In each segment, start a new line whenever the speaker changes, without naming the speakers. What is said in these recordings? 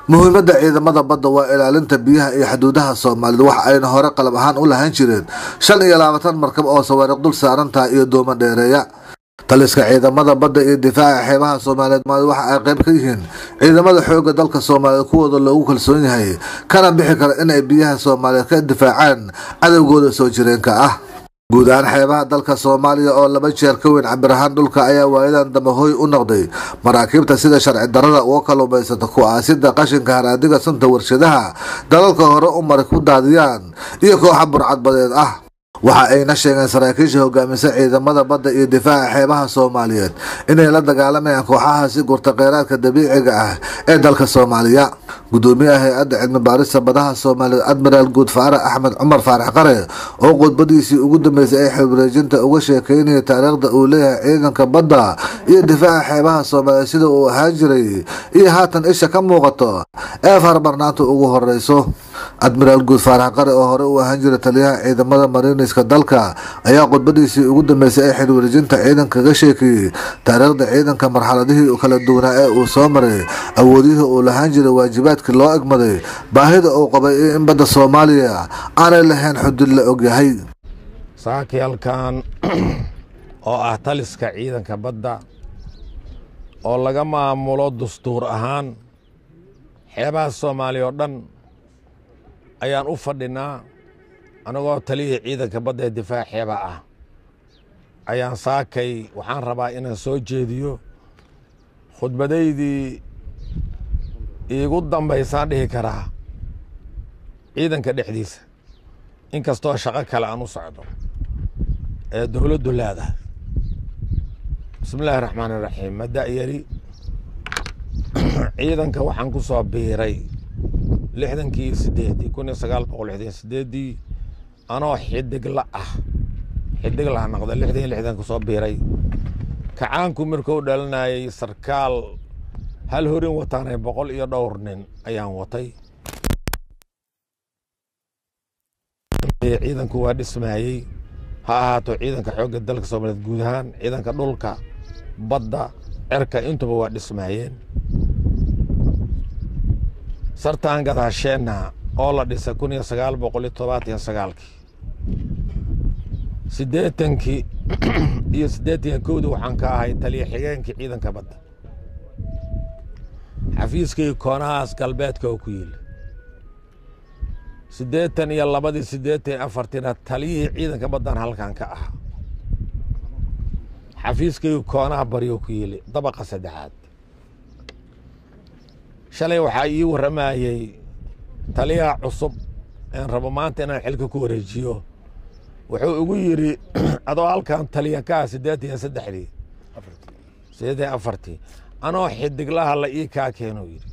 muhiimadda ciidamada badda waa ilaalinta biyaha iyo xuduudaha soomaalida waxa ayna hore qalab ahaan u lahaan jireen shan iyo labaatan markab oo sawaariiq dul saaran tahay iyo doomo dheereeya taliska ciidamada badda iyo difaaca xeebaha soomaaliyeed waxa ay qayb ka yihiin ciidamada xoogga dalka soomaaliyeed kuwooda loogu kalsoon yahay kana bixi kara inay biyaha soomaaliyeed ka difaacaan cadowgooda soo jireenka ah guud ahaan xeebaha dalka soomaaliya oo laba jeer ka weyn cabir ahaan dhulka ayaa waayadan dambe hoy u noqday maraakiibta sida sharci darada uga kaluumaysata ku-aasida qashinka haraadiga sunta warshadaha dalalka hore u maray ku daadiyaan iyo kooxa burcadbadeed ah waxa ayna sheegeen saraakiisha hogaamisa ciidamada badda iyo difaaca xeebaha soomaaliyeed inay la dagaalamayaan kooxahaasi gurta kheyraadka dabiiciga ah ee dalka soomaaliya gudoomiyaha hay-adda cilmi baarista badaha soomaaliyeed admiraal guud faarax axmed cumar faarax qare oo khudbadiisii ugu dambeysay ee xilwareejinta uga sheekeynaya taariikhda uu leeyahay ciidanka badda iyo difaaca xeebaha soomaaliyeed sida uu ahaan jiray iyo haatan isha ka muuqato ee farmarnaanta ugu horeyso admiraal guud faarax qare oo hore uu ahaan jiray taliyaha ciidamada mariiniska dalka ayaa khudbadiisii ugu dambeysay ee xilwareejinta ciidanka kaga sheekeeyey taariikhda ciidanka marxaladihii kala duwanaa ee uu soo maray awoodihii uu lahaan jiray waajibaadkii loo egmaday baahida uu qabay in badda soomaaliya aanay lahayn xudud la ogyahay
saakiyalkan oo ah taliska ciidanka badda oo laga maamulo dastuur ahaan xeebaha soomaaliya oo dhan ayaan u fadhinaa anagoo taliyihii ciidanka badda ee difaac xeeba ah ayaan saakay waxaan rabaa inaan soo jeediyo khudbadaydii iigu dambaysaan dhihi karaa ciidanka dhexdiisa inkastoo shaqo kale aan u socdo ee dowladdu leedahay bismi illaahi raxmaan iraxiim mada'yari ciidanka waxaan ku soo biiray lixdankii sideedii kun iyo sagaal boqol lixdan sideedii anoo xidigla ah xidigla noqda lixdan iyo lixdan kusoo biiray kacaanku markuu dhalinayay sarkaal hal horin wataanay boqol iyo dhowr nin ayaan watay ciidanku waa dhismayey ha ahaato ciidanka xoogga dalka soomaaliyeed guud ahaan ciidanka dhulka badda cerka intuba waa dhismaayeen sartaan gadaasheenna oo la dhisay kun iyo sagaal boqol iyo todobaatan iyo sagaalkii siddeetankii iyo siddeetan iyo kowdii waxaan ka ahay taliya xigeenkii ciidanka badda xafiiskii koonahaas galbeedka oo ku yiili siddeetan iyo labadii siddeetan iyo afartiina taliyihii ciidanka baddan halkan ka ahaa xafiiskii koonaha bari oo ku yiili dabaqa saddexaad shalay waxaa ii warramayey taliyaha cusub een rabo maanta inaan xilka ku wareejiyo wuxuu igu yidhi adoo halkan taliya ka ah siddeetan iyo saddexdii siddeetan iyo afartii anoo xidiglaha la ii kaa keeno yidhi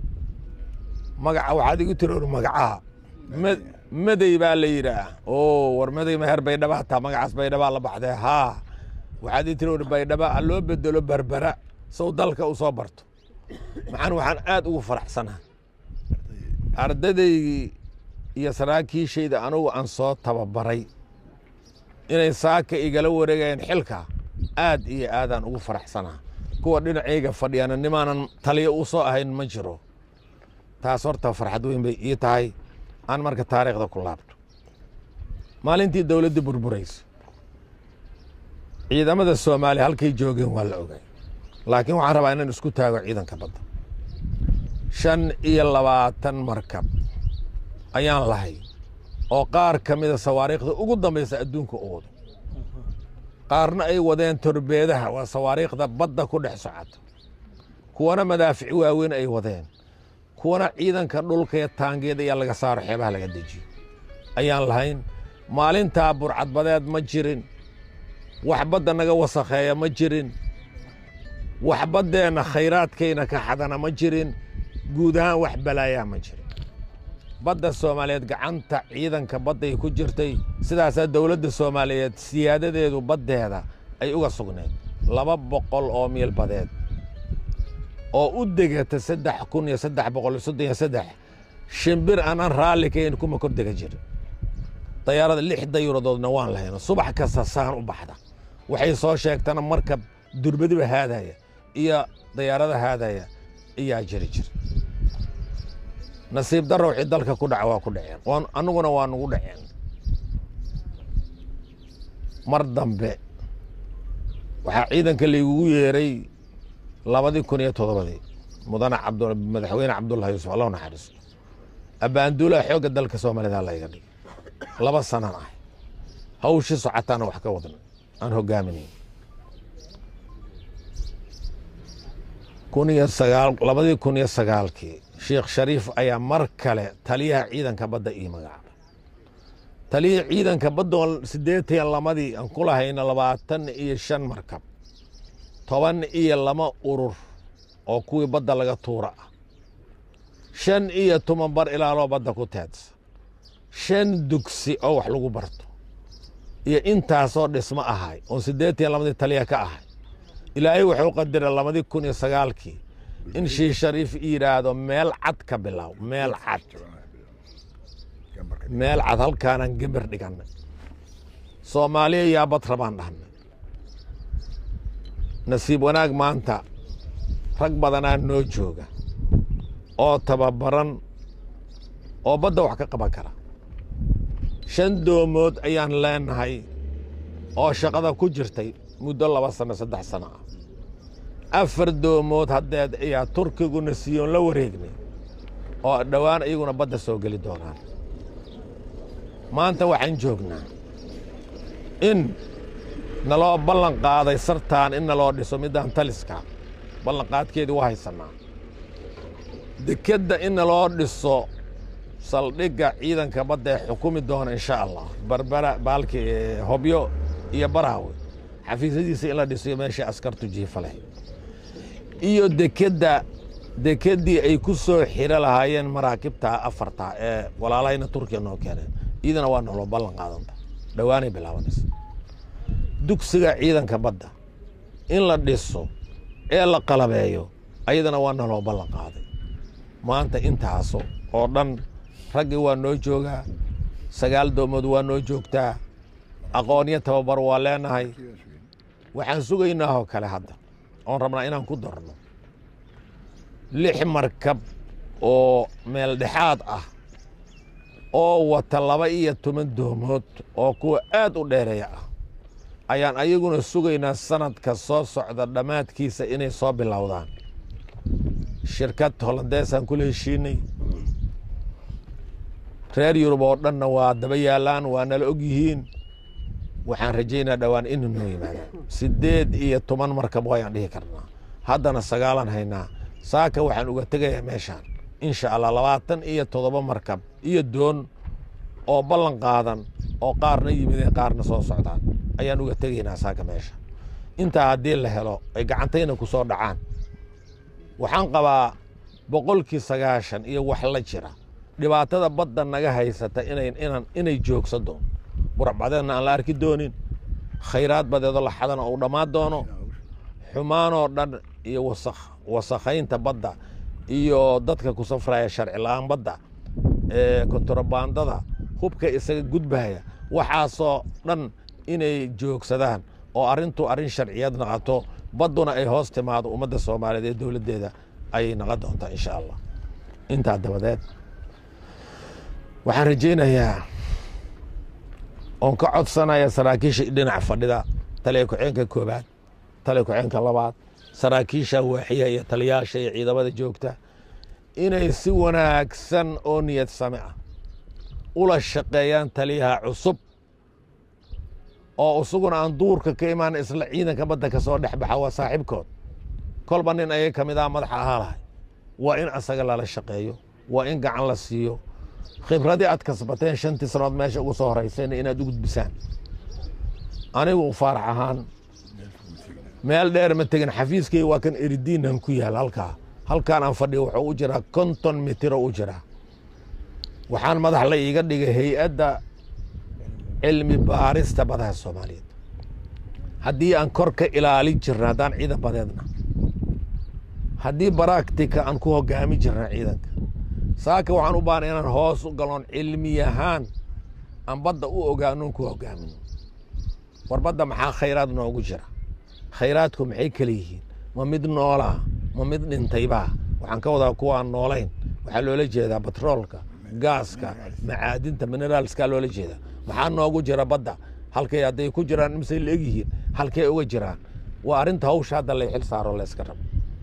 magaca waxaad igu tiri or magacaha madey baa la yidhaah o war madey meher baydhabaa taa magacaas baydhabaa la baxdee haa waxaad ii tiri or baydhaba ha loo bedelo berbera sow dalka u soo barto maxaan waxaan aad ugu faraxsanaa ardadaygii iyo saraakiishayda anugu aan soo tababaray inay saaka igala wareegayeen xilka aad iyo aadaan ugu faraxsanaa kuwa dhinacayga fadhiyana nimaanan taliyo u soo ahayn ma jiro taas horta farxad weyn bay ii tahay aan marka taariikhda ku laabto maalintii dowladdii burburaysa ciidamada soomaaliya halkay joogeen waa la ogay laakiin waxaan rabaa inaan isku taago ciidanka badda shan iyo labaatan markab ayaan lahay oo qaar ka mida sawaariikhda ugu dambaysa adduunka u wado qaarna ay wadeen torbeedaha waa sawaariikhda badda ku dhex socota kuwana madaafici waaweyn ay wadeen kuwana ciidanka dhulka ee taangeed ayaa laga saaro xeebaha laga dejiyo ayaan lahayn maalintaa burcadbadeed ma jirin wax badda naga wasakheeya ma jirin wax baddeenna khayraadkayna ka xadana ma jirin guud ahaan wax balaayaa ma jirin badda soomaaliyeed gacanta ciidanka badday ku jirtay sidaasaa dowladda soomaaliyeed siyaadadeedu baddeeda ay uga sugneed laba boqol oo miil badeed oo u degata saddex kun iyo saddex boqol iyo soddon iyo saddex shimbir aanaan raalli kayn kuma kor dega jirin dayaarada lix dayuradoodna waan lahayno subax kasta saan u baxda waxay soo sheegtana markab durbadiba haadaya iyo dayaarada haadaya ayaa jiri jira nasiib darro wixii dalka ku dhaca waa ku dhaceen waan annaguna waa nugu dhaceen mar dambe waxaa ciidanka laygugu yeeray labadii kun iyo toddobadii mudane cabd madaxweyne cabdullahi yuusuf allahu naxariisto abbaanduulaha xoogga dalka soomaalida layga dhigay laba sanan ah hawshii socotaana wax ka wadna aan hogaaminayn kun iyo sagaal labadii kun iyo sagaalkii sheekh shariif ayaa mar kale taliyaha ciidanka badda ii magacaabay taliyihii ciidanka badda siddeetan lamadii aan ku lahayna labaatan iyo shan markab toban iyo lama urur oo kuwii badda laga tuura ah shan iyo toban bar ilaaloo badda ku teedsa shan dugsi oo wax lagu barto iyo intaasoo dhismo ahay oon siddeetan lamadii taliya ka ahay ilaahay wuxuu qadiray labadii kun iyo sagaalkii in shii shariif yidhaahdo meel cad ka bilow meel cad meel cad halkaanaan gember dhigannay soomaaliya yaa bad rabaan dhahnay nasiib wanaag maanta rag badanaa noo jooga oo tababaran oo badda wax ka qaban kara shan doomood ayaan leenahay oo shaqada ku jirtay muddo laba sano saddex sano ah afar doomood haddeed ayaa turkiguna siiyoon la wareegnay oo dhowaan iyaguna badda soo geli doonaan maanta waxaan joognaa in naloo ballan qaaday sartaan in naloo dhiso middaan taliska ballanqaadkeedii u haysannaa dekedda in naloo dhiso saldhigga ciidanka badda ee xukumi doona insha allah barbara baalki hobyo iyo baraawe xafiisyadiisa in la dhiso meeshii askartu jiifa leh iyo dekedda dekeddii ay ku soo xiro lahaayeen maraakibta afarta ee walaalahayna turkiya noo keeneen iyadana waa naloo ballan qaadanta dhowaanay bilaabanaysa dugsiga ciidanka badda in la dhiso ee la qalabeeyo ayadana waa naloo ballan qaaday maanta intaaso oo dhan raggii waa noo joogaa sagaal doomood waa noo joogtaa aqoonyo tababar waa leenahay waxaan sugaynaa oo kale hadda oon rabnaa inaan ku darno lix markab oo meel dhexaad ah oo wata laba iyo toban doomood oo kuwa aad u dheereeya ah ayaan ayaguna sugaynaa sanadka soo socda dhammaadkiisa inay soo bilowdaan shirkad hollandeesaan kula heshiinay reer yurub oo dhanna waa daba yaalaan waa nala og yihiin waxaan rajaynaa dhowaan ina noo yimaada siddeed iyo toban markab wayaan dhihi karnaa haddana sagaalan haynaa saaka waxaan uga tegayaa meeshaan insha allah labaatan iyo toddoba markab iyo doon oo ballan qaadan oo qaarna yimideen qaarna soo socdaan ayaan uga tegaynaa saaka meesha intaa haddii la helo ay gacantayna ku soo dhacaan waxaan qabaa boqolkii sagaashan iyo wax la jira dhibaatada badda naga haysata inay inaan inay joogsan doon buracbadeedna aan la arki doonin khayraad badeedoo la xadana uu dhammaan doono xumaanoo dhan iyo wasakh wasakhaynta badda iyo dadka ku safraya sharci la-aan badda ee kontrabandada hubka isaga gudbaya waxaasoo dhan inay joogsadaan oo arrintu arrin sharciyeed naqato badduna ay hoos timaado ummadda soomaaliyeed ee dowladdeeda ayay naqon doontaa insha allah intaa dabadeed waxaan rajaynayaa oon ka codsanaya saraakiisha dhinac fadhida taliya ku-xeenka koobaad taliya ku-xeenka labaad saraakiisha waaxiya iyo taliyaasha iyo ciidamada joogta inay si wanaagsan oo niyad same ah ula shaqeeyaan taliyaha cusub oo isaguna aan duurka ka imaan isla ciidanka badda ka soo dhex baxa waa saaxiibkood kolba nin ayaga ka mid ah madaxa ahaa lahay waa in asaga lala shaqeeyo waa in gacan la siiyo khibradii aad kasbateen shantii sanood meesha ugu soo horeysayna inaad u gudbisaan anigu faarax ahaan meel dheer ma tegin xafiiskay waa kan eridiinan ku yaal halkaa halkaan aan fadhiyo wuxuu u jiraa konton mitiro u jiraa waxaan madax la iiga dhigay hay-adda cilmi baarista badaha soomaaliyeed haddii aan kor ka ilaalin jirna haddaan ciidan badeedna haddii baraktika aan ku hogaami jirna ciidanka saaka waxaan u baahnay inaan hoos u galon cilmi ahaan aan badda u ogaanoon ku hogaamino war badda maxaa khayraad noogu jira khayraadku maxay kala yihiin ma mid noolaa ma mid dhintaybaa waxaan ka wadaa kuwa aan noolayn waxaa loola jeedaa batroolka gaaska macaadinta mineraalskaa loola jeedaa maxaa noogu jira badda halkay hadday ku jiraan imisay la egyihiin halkay uga jiraan waa arrinta hawsha hadda lay xil saaro layska rabo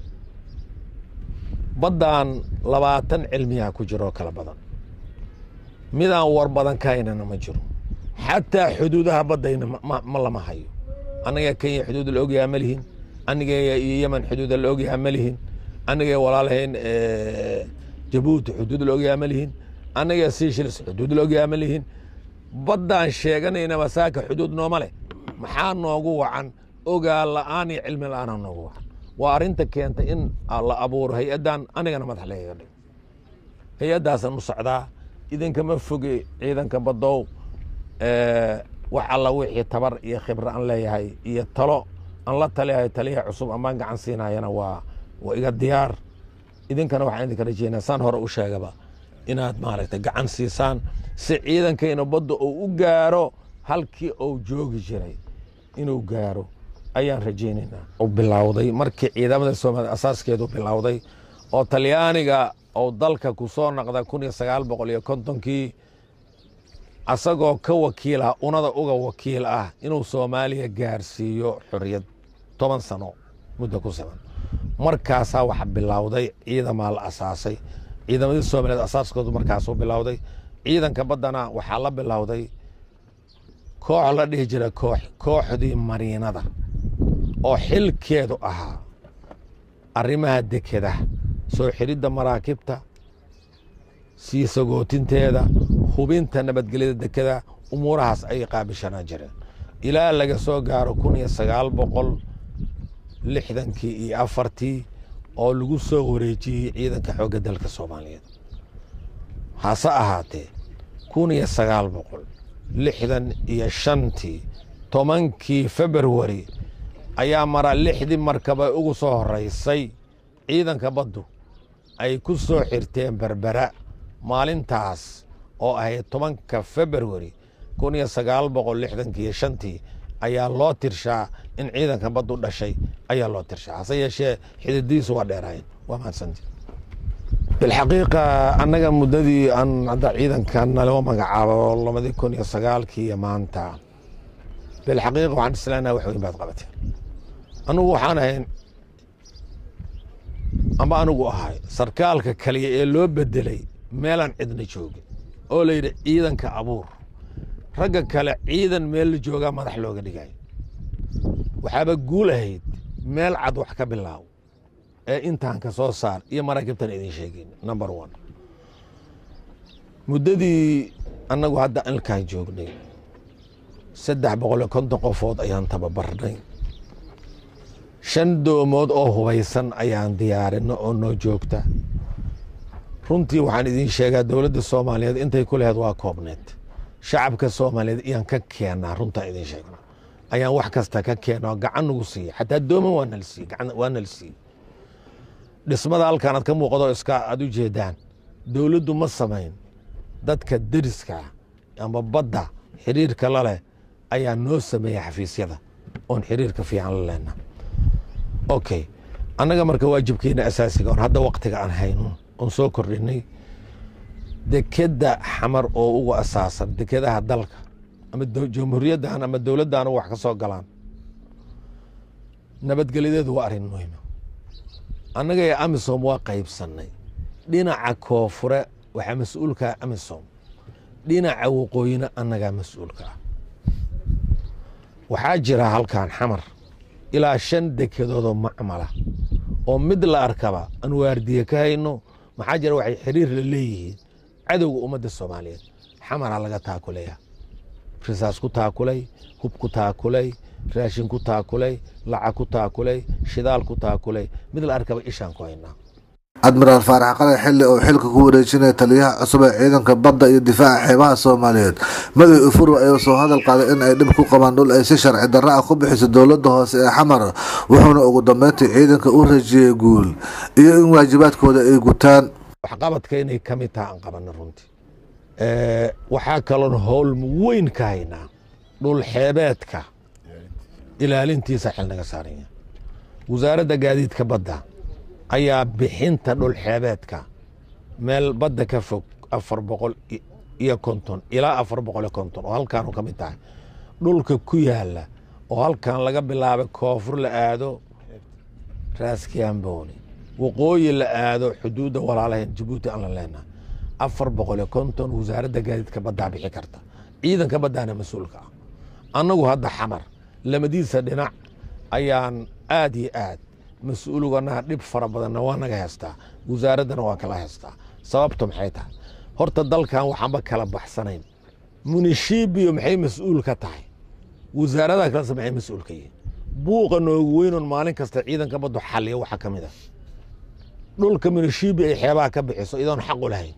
baddan labaatan cilmiyaa ku jiroo kala badan midaan war badan ka haynana ma jiro xataa xuduudaha baddayna ma lama hayo annaga kenya xuduud la ogyahaa ma lihin aniga iyo yemen xuduuda la ogyahaa ma lihin aniga walaalahayn jabuuti xuduud la ogyahaa ma lihin aniga seychelles xuduud la ogyahaa ma lihin baddaan sheeganayna masaaka xuduud nooma leh maxaa noogu wacan ogaa la'aan iyo cilmi la'aana noogu wacan waa arrinta keenta in la abuuro hay-addan anigana madax legaga dhigo hay-addaasan u socdaa idinkama foge ciidanka baddow wax alla wixii tabar iyo khibro aan leeyahay iyo talo aan la taliyahay taliyaha cusub amaan gacan siinayana waa waa iga diyaar idinkana waxaan idinka rajeynaa saan hore u sheegaba inaad maaragtay gacan siisaan si ciidankayna badda uu u gaaro halkii uu joogi jiray inuu gaaro ayaan rajaynaynaa u bilowday markii ciidamada soomaaliya asaaskeedu bilowday oo talyaaniga uu dalka ku soo naqda kun iyo sagaal boqol iyo kontonkii asagoo ka wakiil ah unada uga wakiil ah inuu soomaaliya gaarsiiyo xorriyad toban sano muddo ku siman markaasaa waxa bilowday ciidamaa la asaasay ciidamadii soomaaliyeed asaaskoodu markaasuu bilowday ciidanka baddana waxaa la bilowday koox la dhihi jira koox kooxdii mariinada oo xilkeedu ahaa arrimaha dekeda soo xidhidda maraakibta sii sagootinteeda hubinta nabadgelyada dekeda umuurahaas ayay qaabishanaa jireen ilaa laga soo gaaro kun iyo sagaal boqol lixdankii iyo afartii oo lagu soo wareejiyey ciidanka xoogga dalka soomaaliyeed hase ahaatee kun iyo sagaal boqol lixdan iyo shantii tobankii februari ayaa mara lixdii markaba ugu soo horeysay ciidanka baddu ay ku soo xirteen berbera maalintaas oo ahayd tobanka februari kun iyo sagaal boqol lixdankii iyo shantii ayaa loo tirshaa in ciidanka baddu dhashay ayaa loo tirshaa hase yeeshee xididiisu waa dheeraayeen waa mahadsanti bilxaqiiqa annaga muddadii aan hadda ciidanka naloo magacaabo labadii kun iyo sagaalkii iyo maanta bilxaqiiqa waxaan isleenaha wax weyn baad qabateen anugu waxaan ahayn amba anigu ahay sarkaalka kaliya ee loo bedelay meelaan cidna joogin oo la yidhi ciidanka abuur ragga kale ciidan meel la joogaa madax looga dhigay waxaaba guul ahayd meel cad wax ka bilaaw ee intaan ka soo saar iyo maraakibtan idin sheegin number one muddadii annagu hadda ilkaan joognay saddex boqol iyo konton qofood ayaan tababarnay shan doomood oo hubaysan ayaan diyaarinno oo noo joogta runtii waxaan idin sheegaa dowladda soomaaliyeed intay ku laheed waa koobneed shacabka soomaaliyeed iyaan ka keennaa runtaan idin sheegna ayaan wax kasta ka keena gacan nagu siiya xataa dooman waa nala siiye waa nala siiye dhismada halkan aad ka muuqdo iska aad u jeedaan dowladdu ma samayn dadka deriska ama badda xiriirka la leh ayaa noo sameeya xafiisyada oon xiriirka fiican la lehna okay annaga marka waajibkeena asaasiga on hadda waktiga aan hayno oon soo kordhinay dekeda xamar oo ugu asaasan dekedaha dalka ama jamhuuriyaddan ama dowladdan wax ka soo galaan nabadgelyadeedu waa arrin muhiima annaga ee amisom waa qaybsannay dhinaca koonfure waxaa mas-uulkaa amisom dhinaca waqooyina annagaa mas-uulka ah waxaa jira halkan xamar ilaa shan dekedoodoo macmala oo mid la arkaba aan waardiye ka hayno maxaa jira waxay xiriir la leeyihiin cadowga ummadda soomaaliyeed xamaraa laga taakulaya risaas ku taakulay hub ku taakulay raashin ku taakulay lacag ku taakulay shidaal ku taakulay mid la arkaba ishaan ku haynaa
admiraal faarax qalay xilli uu xilka ku wareejinaya taliyaha cusub ee ciidanka badda iyo difaaca xeebaha soomaaliyeed madow ufuro ayuu soo hadal qaaday in ay dhib ku qabaan dhul ay si sharci darra ah ku bixiso dowladda hoose ee xamar wuxuuna ugu dambeyntii ciidanka u rajiyey guul iyo in waajibaadkooda ay gutaan
waxqabadka inay ka mid taha aan qabanno runtii waxaa kaloon howl weyn ka haynaa dhul xeebeedka ilaalintiisa xil naga saaran yahay wasaaradda gaadiidka badda ayaa bixinta dhul xeebeedka meel badda ka fog afar boqol iyo konton ilaa afar boqol iyo konton oo halkaanu ka mid tahay dhulka ku yaala oo halkan laga bilaabay koonfur la aado raaskiamboni waqooyi la aado xuduudda walaalahen jabuuti aan la leenahay afar boqol iyo konton wasaaradda gaadiidka baddaa bixi karta ciidanka baddaana mas-uulka ah annagu hadda xamar lamadiisa dhinac ayaan aad iyo aad mas-uuluganaha dhib fara badanna waa naga heystaa wasaaraddana waa kala heystaa sababtu maxay tahay horta dalkan waxaanba kala baxsanayn munishibiyo maxay mas-uul ka tahay wasaaradaha kalese maxay mas-uul ka yihiin buuqa noogu weynoon maalin kasta ciidanka baddu xaliya waxaa ka mid ah dhulka munishibi ay xeebaha ka bixiso idoon xaq u lahayn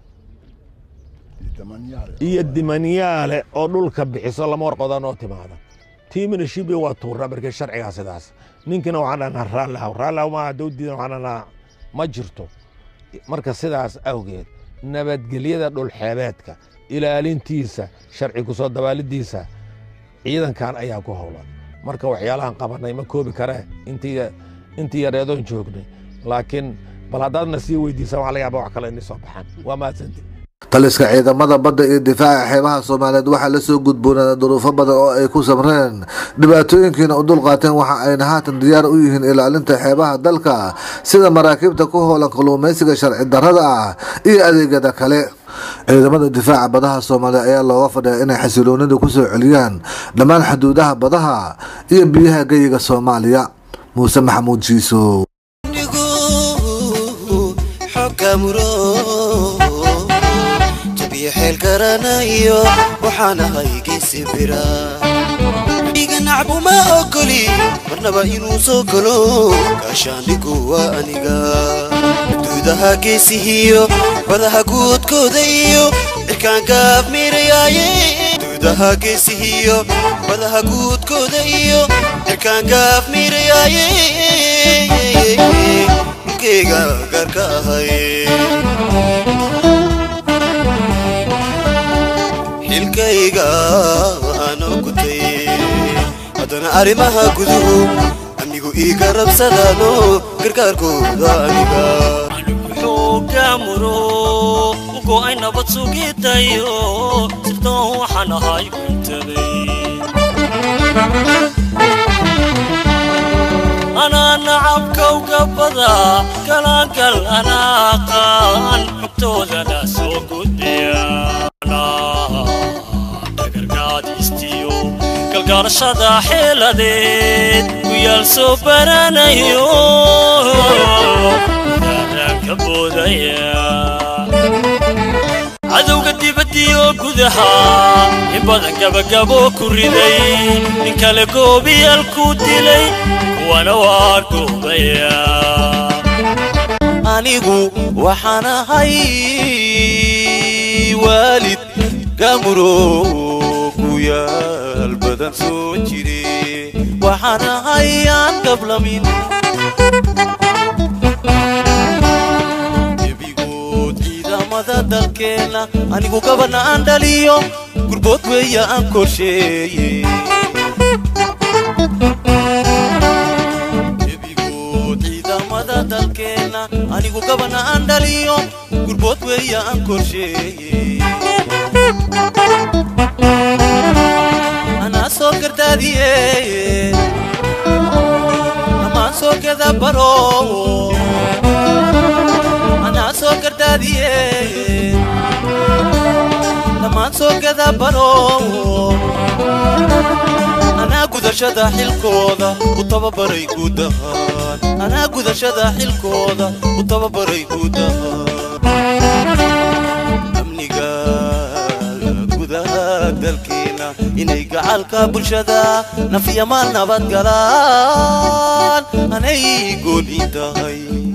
iyo dimanyaale oo dhulka bixiso lama warqoda noo timaada tii munishibi waa tuura markii sharcigaa sidaas ninkina waxaan dhahnaa raallihaw raallihaw maaha dawdiidan waxaan dhahnaa ma jirto marka sidaas awgeed nabadgelyada dhulxeebeedka ilaalintiisa sharci ku soo dabaalidiisa ciidankan ayaa ku howlan marka waxyaalahan qabanay ma koobi karee intii yareedoon joognay laakiin bal haddaadna sii weydiisaan waxa laga yaaba wax kale inay soo baxaan waa mahadsanti
taliska ciidamada badda iyo difaaca xeebaha soomaaliyeed waxaa la soo gudboonaaday duruufo badan oo ay ku samreen dhibaatooyinkiina u dulqaateen waxa ayna haatan diyaar u yihiin ilaalinta xeebaha dalka sida maraakiibta ku howlan kalluumaysiga sharci darrada ah iyo adeegyada kale ciidamada difaaca badaha soomaaliya ayaa looga fadhiya inay xasiloonida ku soo celiyaan dhammaan xuduudaha badaha iyo biyaha geyiga soomaaliya muuse maxamuud jiiso
xeel garanayo waxaan ahay geesi bira dhiga nacbu ma ogoli marnaba inuu soo galo gaashaandhigu waa aniga duudaha geesihiyo badaha guudkooda iyo cirkaan gaab miirayaaye duudaha geesihiyo badaha guudkooda iyo cirkaan gaab miirayaaye dhulkeyga gaarka ahay xilkayga aanoo gutay haddana arrimaha guduhu amnigu ii garabsadaano gargaarkooda aniga
xoogaamuro go'ay nabad sugidayo sirdoon waxaan ahay cuntabay anaa nacabkawga bada galaangal anaaqaan xogtoodana soo gudbiya dhagargaadiistiyo galgaalashada xeeladeed ku yaal soo baranayo daaraanka boodaya cadowga dibaddiyo gudaha in badan gabagabo ku riday nin kale goobiyal ku dilay kuwana waa goobaya
anigu waxaan ahay waalid gaamuro ku yaal badan soo jire waxaan ahay aan gablamin gebigood ciidamada dalkeenna anigu gabana aan dhaliyo gurbood weeya aan korsheeye dalkeenna anigu gabana aan dhaliyo gurbood weeya aan korsheeye anaa soo gardaadiye amaan soo gada baro anaa soo gardaadiye amaan soo gada baro anaa gudashada xilkooda u tababaray guud ahaan anaa gudashada xilkooda u tababaray guud ahaan amniga gudaha dalkeena inay gacalka bulshada nafya maal nabad galaan anay gooni tahay